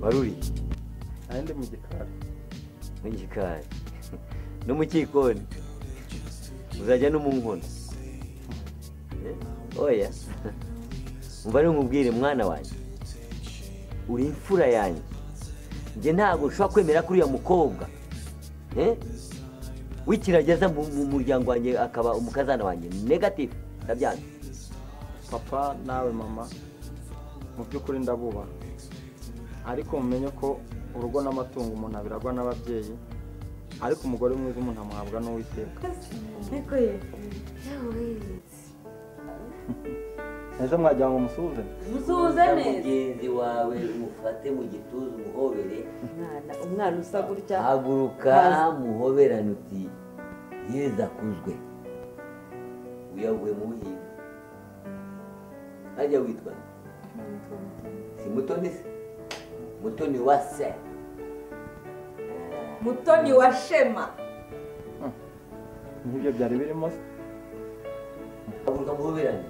waruri aha ndi mu gikari mu gikari no mu cyikoni uzajya no mu nkono Eh, oya umva rero nkubwire mwana wanjye uri imfura yanjye njye ntabwo ushobora kwemera ko uriya mukobwa eh, w'ikirageza mu mu muryango wanjye akaba umukazana wanjye negatifu ndabyanze papa nawe mama mu by'ukuri ndabubaha ariko mumenye ko urugo n'amatungo umuntu abiragwa n'ababyeyi ariko umugore mwiza umuntu amuhabwa n'uwiteka Ariko ye yawe ese mwagira ngo musuhuze musuhuze neza mugenzi wawe umufate mu gituza umuhobere umwana umwana usa gutya haguruka Kazi. muhoberane uti yeza akuzwe uyavuye mu buhinzi hajya witwa si mutoni se mutoni wa se mutoni wa shema nk'ibyo byari birimo se haguruka muhoberane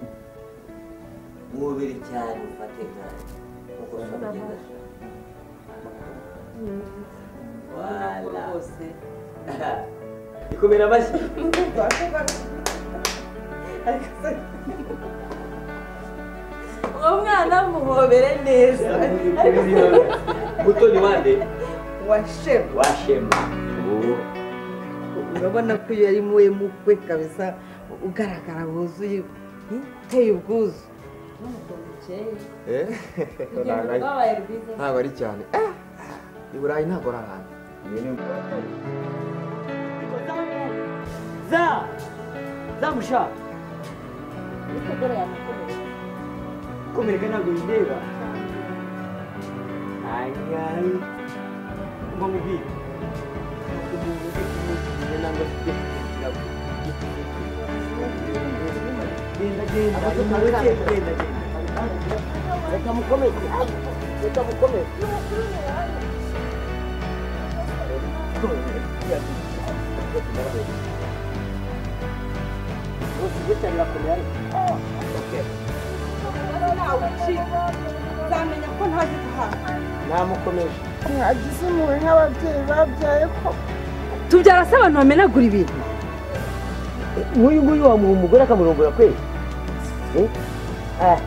muhobere cyane ufate nk'aho nkuko so mugenda ashaka ubona ko wala rwose ikomera amashyi uwo mwana muhobere neza mutoni wande wa shema washema urabona ko iyo ari muwe mukwe kabisa ugaragara wuzuye uteye ubwuzu rwabaye rwiza ntabwo ari cyane Ah! i burayi ntabwo ari ahantu za zamushaka komereka ntabwo bindeba ayayi mba mubwira umuntu ufite umuvugizi nangwa afite ikirago. genda genda nawe genda genda genda reka mukomeze reka mukomeze bose gutya birakomera uzamenya ko ntazi guhaha namukomeje mwagize impuhwe nk'ababyeyi babyaye ko tubyara se abantu bamenagura ibintu nk'uyu nguyu wamuha umugore akamurongora kwezi Eh? Ah.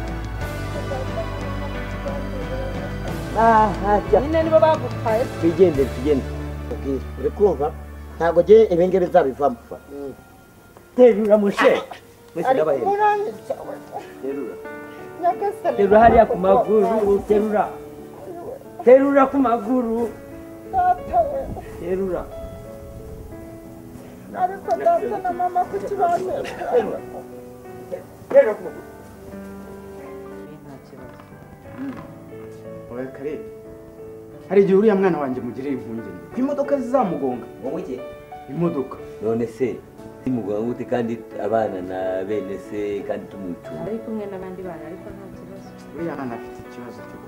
Ah, ah, jya. nyine nibo bagutwaye twigendere tugende uri kumva ntabwo ngiye ibingibi zabivamo terura mushe mwese ariko ndabahemba murangiza we terura nyagasani terura hariya ku maguru terura terura ku maguru data we terura ariko data na mama kuki bamera uraye karere hari igihe uriya mwana wanjye mugirira impungenge ko imodoka zizamugonga wowe iki? imodoka none se simuganga ute kandi abana na bene se kandi tumwicuma ari kumwe n'abandi bana ariko nta kibazo uriya mwana afite ikibazo cyo